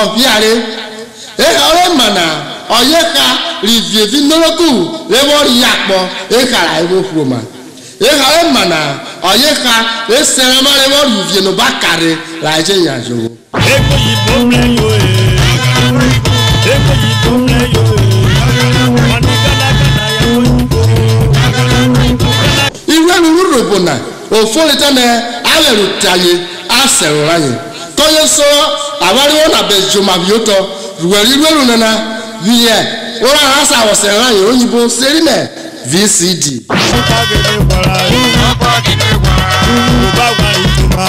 ọ̀bíàrẹ́ ehare mana ọ̀yẹ́ka rìvìèvi nọ́lọ́kù lẹ́wọ́rì yàpọ̀ ehara ewo fúroma ehare mana ọ̀yẹ́ka esẹ̀rẹ̀mà lẹ́wọ́rì rìvìènù bá kàrí làjẹ́ ìyàjò. Ego yibo mleyo e. Ego yibo mleyo e. Mani gana gana ya oyibo. iwe ruru robo na ofolita na awẹ̀rù tàyè asẹ̀rù ráyè kọ́yé sọ àwáríwọ́ nà bẹ̀ jòmàbíyótọ́ rùwẹ̀rí rúwẹ̀rù nana viẹ̀ wọ́n rà ásà àwọ̀sẹ̀ ráyè òyìnbó sẹ́rìmẹ̀ vcd. Ọkọ gidi kwara e. Ọba wa ìtumá.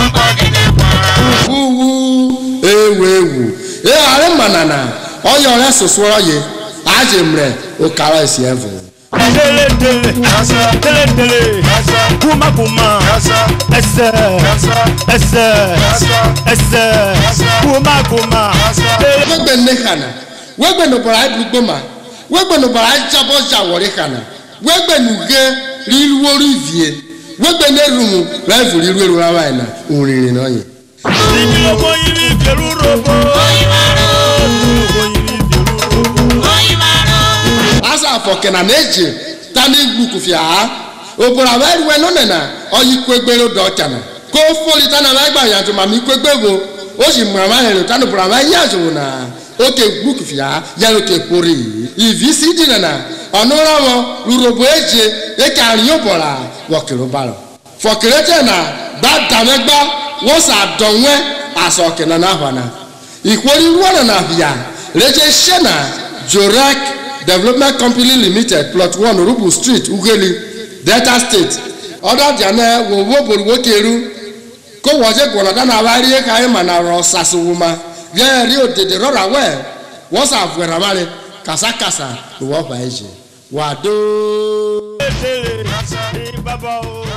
wúwú ewu ewu ehàrá mànànà ọyọ rẹ sọsọ ọyẹ àjẹmrẹ òkàrà èsì ẹfẹ. Dele dele. Dele dele. Kuma kuma. Ẹsẹ̀. Ẹsẹ̀. Ẹsẹ̀. Kuma kuma. Dele. wegbe nne hana wegbe nụbara ibugboma ma wegbe nụbara jabọ jawọrị hana wegbe nuge riruoru ivie wegbe nerumu raivu riru eru awaị na uriri na onye Ibi ọmọ yìí fèrú robo. Ọmọ yìí fèrú robo. asa afọ kena na-eji tani gbukufia ha obodo awa eruwe none na oyi kwegbere odo ọchana ko foli tana ma gba yanju ma mi kwegbe bo o si mọ ama hẹrẹ tani bọrọ ama yanju na oke gbukufia ha yẹn ke pori ivi si di nana ọnụra wọn rurobo eje eke arin obora wọkiri balọ fọkiri tẹ na gbadamẹgba wọn sa dọnwẹ asọ kena na hwana ìkórè wọnà na bia lẹjẹ sẹna jorek development company limited plot one rubu street ugeli delta state ọdọ dianẹ wo wo bori wo keru kó wọ́jẹ́ gbọ̀nà dáná wa rí ká ẹ̀ mà nà rọ sàṣùwò ma yẹ rí òdèdè rọra wẹ̀ wọ́n sà fúnra má lẹ kàṣàkàṣà ló wọ́n fà ẹ̀ jẹ wà dó. Dele. Bàbá o.